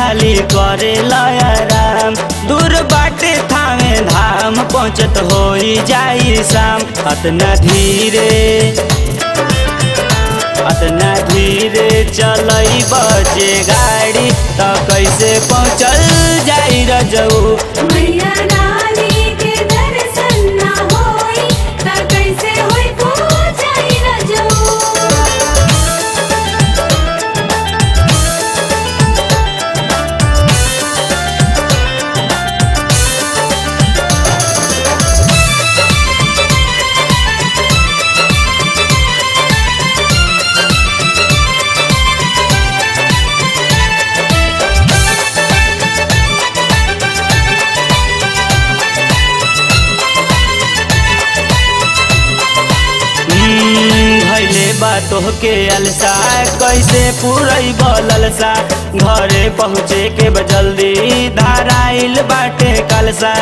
खाली करे लयराम दूर बाटे थामे धाम पहुँचत होई जाई शाम अतना धीरे अतना धीरे चलई बजे गाड़ी त कैसे पहुँचल जाई रजऊ मैया रानी के दर्शन ना होई त कैसे होई पूजाई रजऊ हम्म, भैले बा तोहके अलसा कैसे पूरई बललसा घरे पहुँचे के बा जल्दी धाराइल बाटे कलसा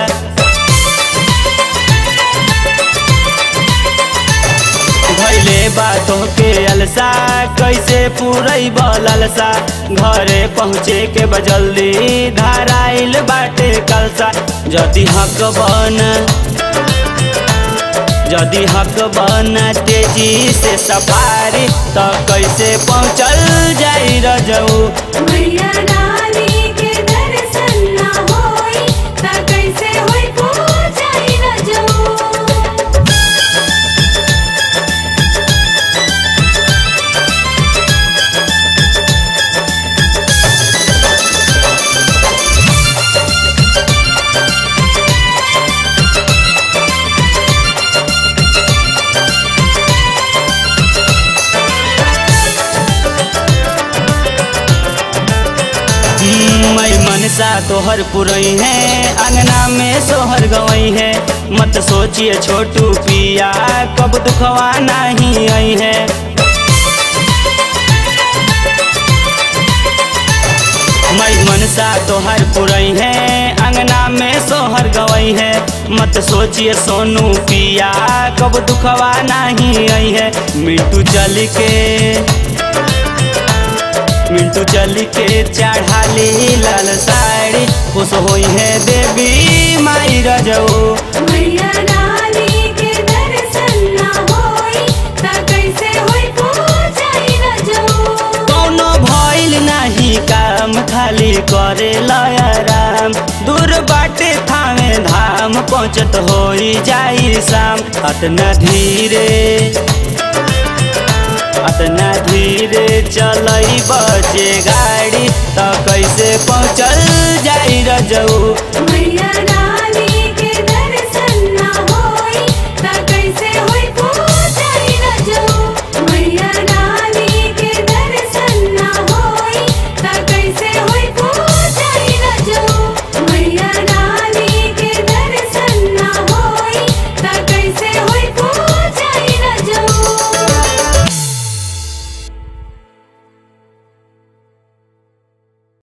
भैले बा तोहके अलसा कैसे पूरई बललसा घरे पहुँचे के बा जल्दी धाराइल बाटे कलसा जदि हक बन यदि हक बना तेजी से सफारी त कैसे पहुँचल जाई रजऊ मैया रानी के दर्शन ना होई त कैसे होई पूजाई रजऊ हम्म, मैं मनसा तोहर पुरई है अंगना में सोहर गवई है मत सोचिए छोटू पिया कब दुखवा नहीं आई है मैं मनसा तोहर पुरई है अंगना में सोहर गवई है मत सोचिए सोनू पिया कब दुखवा नहीं आई है मिंटू चल के मिंटू चल के चढ़ाली लाल साड़ी खुश होई है देवी माई रजऊ मैया रानी के दर्शन ना होई त कैसे होई पूजाई रजऊ कौनो भइल नाही काम खाली करे लयराम दूर बाटे थामे धाम पहुँचत होई जाई शाम अतना धीरे अतना धीरे चलई बजे गाड़ी त कैसे पहुँचल जाई रजऊ मैया